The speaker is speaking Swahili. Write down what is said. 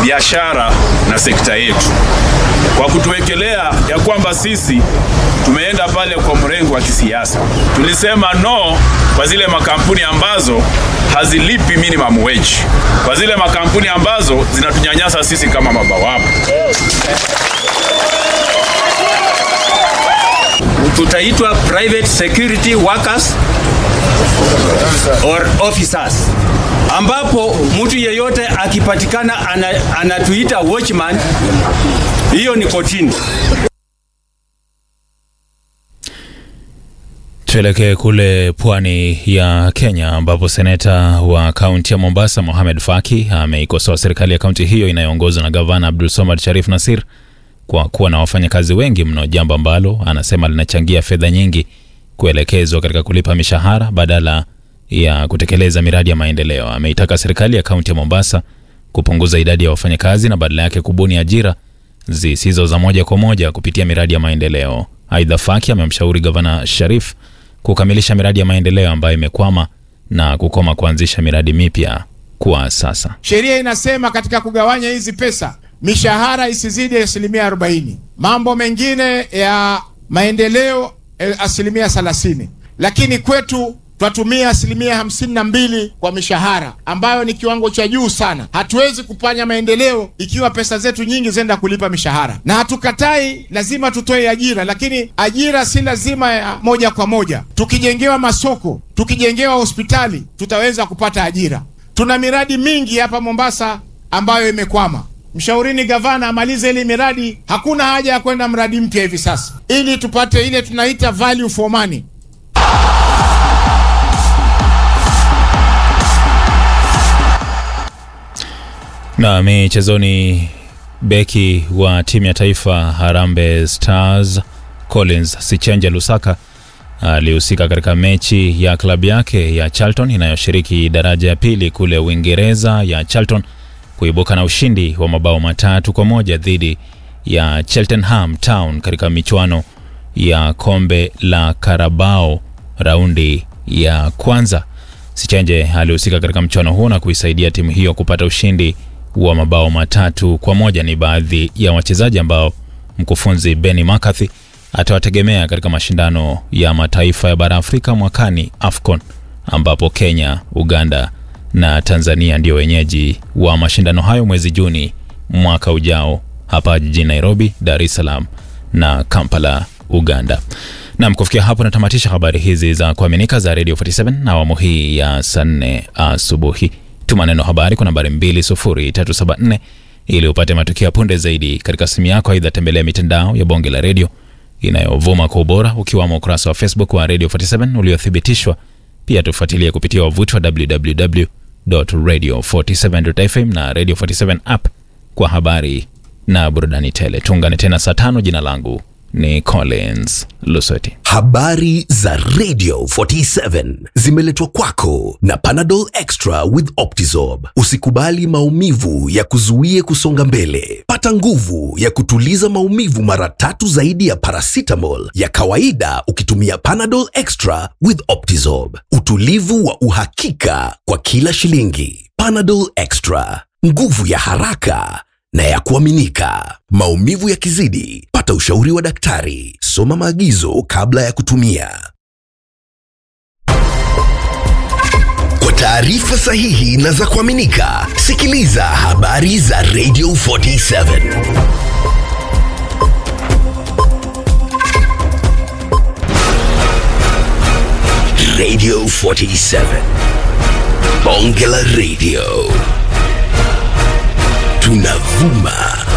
biashara na sekta yetu kwa kutuwekelea ya kwamba sisi tumeenda pale kwa mrengo wa kisiasa. Tulisema no kwa zile makampuni ambazo hazilipi minimum wage, kwa zile makampuni ambazo zinatunyanyasa sisi kama mabawabu. tutaitwa private security workers or officers, ambapo mtu yeyote akipatikana ana, anatuita watchman, hiyo ni kotini. Tuelekee kule pwani ya Kenya ambapo seneta wa kaunti ya Mombasa Mohamed Faki ameikosoa serikali ya kaunti hiyo inayoongozwa na gavana Abdul Somad Sharif Nasir kwa kuwa na wafanyakazi wengi mno, jambo ambalo anasema linachangia fedha nyingi kuelekezwa katika kulipa mishahara badala ya kutekeleza miradi ya maendeleo. Ameitaka serikali ya kaunti ya Mombasa kupunguza idadi ya wafanyakazi na badala yake kubuni ajira zisizo za moja kwa moja kupitia miradi ya maendeleo. Aidha, Faki amemshauri gavana Sharif kukamilisha miradi ya maendeleo ambayo imekwama na kukoma kuanzisha miradi mipya kwa sasa. Sheria inasema katika kugawanya hizi pesa mishahara isizidi asilimia 40, mambo mengine ya maendeleo eh, asilimia 30, lakini kwetu twatumia asilimia hamsini na mbili kwa mishahara ambayo ni kiwango cha juu sana. Hatuwezi kufanya maendeleo ikiwa pesa zetu nyingi zenda kulipa mishahara, na hatukatai, lazima tutoe ajira, lakini ajira si lazima ya moja kwa moja. Tukijengewa masoko, tukijengewa hospitali, tutaweza kupata ajira. Tuna miradi mingi hapa Mombasa ambayo imekwama. Mshaurini gavana amalize ile miradi. Hakuna haja ya kwenda mradi mpya hivi sasa, ili tupate ile tunaita value for money. Na michezoni, beki wa timu ya taifa Harambee Stars Collins Sichenje Lusaka alihusika katika mechi ya klabu yake ya Charlton inayoshiriki daraja ya pili kule Uingereza ya Charlton kuibuka na ushindi wa mabao matatu kwa moja dhidi ya Cheltenham Town katika michuano ya kombe la Carabao raundi ya kwanza. Sichenje alihusika katika mchuano huo na kuisaidia timu hiyo kupata ushindi wa mabao matatu kwa moja. Ni baadhi ya wachezaji ambao mkufunzi Benny McCarthy atawategemea katika mashindano ya mataifa ya bara Afrika mwakani AFCON, ambapo Kenya, Uganda na Tanzania ndio wenyeji wa mashindano hayo mwezi Juni mwaka ujao hapa jijini Nairobi, Dar es Salaam na Kampala, Uganda. Nam, kufikia hapo natamatisha habari hizi za kuaminika za Radio 47 na awamu hii ya saa nne asubuhi. Tuma neno habari kwa nambari 20374 ili upate matukio ya punde zaidi katika simu yako. Aidha, tembelea mitandao ya bonge la redio inayovuma kwa ubora ukiwamo ukurasa wa Facebook wa Radio 47 uliothibitishwa. Pia tufuatilie kupitia wavuti wa www.radio47.fm na Radio 47 app kwa habari na burudani tele. Tuungane tena saa tano. Jina langu ni Collins Lusweti. Habari za Radio 47 zimeletwa kwako na Panadol Extra with Optizorb. Usikubali maumivu ya kuzuie kusonga mbele. Pata nguvu ya kutuliza maumivu mara tatu zaidi ya paracetamol ya kawaida ukitumia Panadol Extra with Optizorb. Utulivu wa uhakika kwa kila shilingi. Panadol Extra, nguvu ya haraka na ya kuaminika. Maumivu yakizidi, pata ushauri wa daktari. Soma maagizo kabla ya kutumia. Kwa taarifa sahihi na za kuaminika, sikiliza habari za Radio 47. Radio 47. Bonge la Radio. Tunavuma